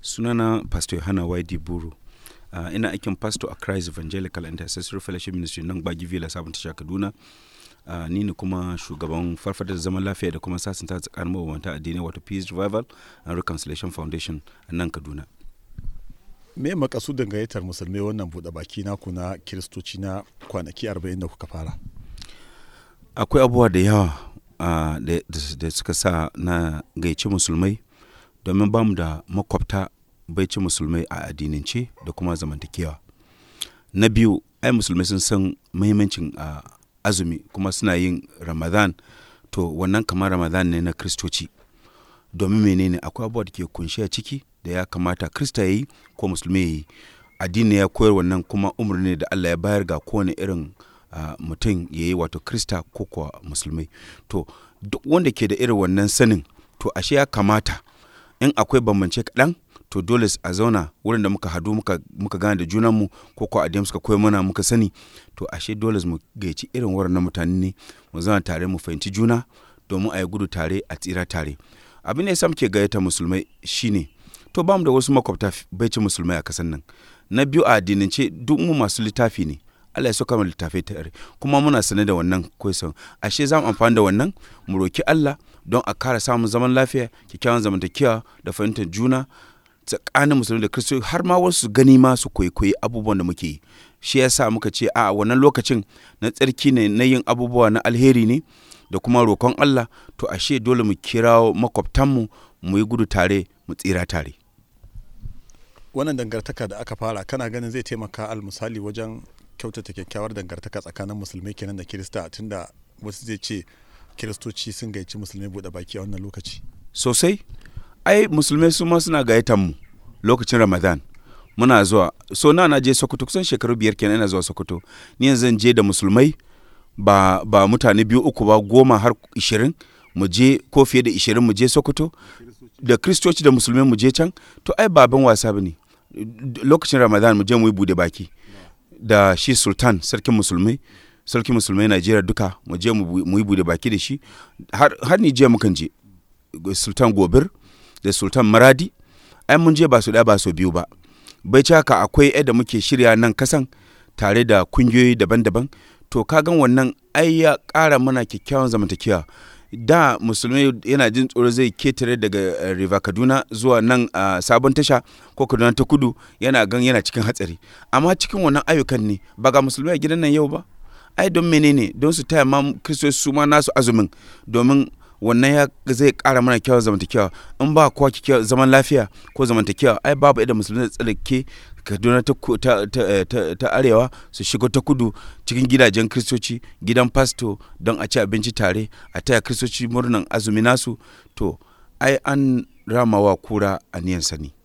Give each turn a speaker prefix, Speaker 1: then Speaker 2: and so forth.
Speaker 1: sunana pastor yohana waidi buru uh, ina aikin pastor a christ evangelical intercessory fellowship ministry nan gbagi villa sabon tasha kaduna uh, ni ne kuma shugaban farfadar zaman lafiya da kuma sasanta tsakanin mabambanta addinai wato peace revival and reconciliation foundation a nan kaduna
Speaker 2: me makasudin gayyatar musulmai wannan buɗe baki naku na kiristoci na kwanaki 40 da kuka fara
Speaker 1: akwai abubuwa da yawa uh, da suka sa na gayyaci musulmai domin ba mu da makwabta baici musulmai a addinance da kuma zamantakewa na biyu ai musulmai sun san muhimmancin uh, azumi kuma suna yin ramadan to wannan kamar ramadan ne na kristoci domin menene akwai abubuwa da ke kunshi a ciki da ya kamata krista ya yi ko musulmi ya yi addini ya koyar wannan kuma umarni da allah ya bayar ga kowane irin uh, mutum ya yi wato krista ko kuwa musulmai to duk wanda ke da irin wannan sanin to ashe ya kamata in akwai bambance kaɗan to dole a zauna wurin da muka hadu muka, muka gane da junanmu ko ko addini suka koyi mana muka sani to ashe dole mu gaici irin waɗannan mutane ne mu zauna tare mu fahimci juna domin a yi gudu tare a tsira tare abin da ya muke gayyata musulmai shine to bamu da wasu makwabta baicin musulmai a kasan nan na biyu a addinance duk mu masu littafi ne Allah ya sauka mu littafai tare kuma muna sane da wannan kwaisan ashe za mu amfani da wannan mu roki Allah don a kara samun zaman lafiya kyakkyawan zamantakewa da fahimtar juna tsakanin musulmi da kristo har ma wasu gani ma su kwaikwayi abubuwan da muke yi shi yasa muka ce a wannan lokacin na tsarki ne na yin abubuwa na alheri ne da kuma roƙon Allah to ashe dole mu kira makwabtanmu mu yi gudu tare mu tsira tare
Speaker 2: wannan dangantaka da aka fara kana ganin zai taimaka al misali wajen kyautata kyakkyawar dangantaka tsakanin musulmai kenan da kirista tunda wasu zai ce kiristoci sun gaici musulmai buɗe baki a wannan lokaci
Speaker 1: sosai ai musulmai su ma suna gayyatar mu lokacin ramadan muna zuwa so na na je sokoto kusan shekaru biyar kenan ina zuwa sokoto ni yanzu zan je da musulmai ba ba mutane biyu uku ba goma har ishirin mu je ko fiye da ishirin mu je sokoto da kristoci da musulmai mu je can to ai baban wasa ba ne lokacin ramadan mu je mu yi bude baki da shi sultan sarkin musulmai sarkin musulmai najeriya duka mu je mu yi bude baki da shi har ni je mukan je sultan gobir da sultan maradi ai mun je ba su ɗaya ba su biyu ba bai ci haka akwai yadda muke shirya nan kasan tare da kungiyoyi daban-daban to kagan wannan ai ya ƙara mana kyakkyawan zamantakewa da musulmai yana jin tsoro zai ketare daga river kaduna zuwa nan a sabon tasha ko kaduna ta kudu yana gan yana cikin hatsari amma cikin wannan ayyukan ne ba ga musulmai a gidan nan yau ba ai don menene don su taya ma kristoci su ma nasu azumin domin wannan ya zai kara mana kyawun zamantakewa in ba kowa kyakkyawar zaman lafiya ko zamantakewa ai babu idan musulmi da tsallake kaduna ta, ta, ta, ta, ta arewa su shigo ta kudu cikin gidajen kristoci gidan fasto don a ci abinci tare a taya kristoci murnan azumi nasu to ai an ramawa kura a niyan sani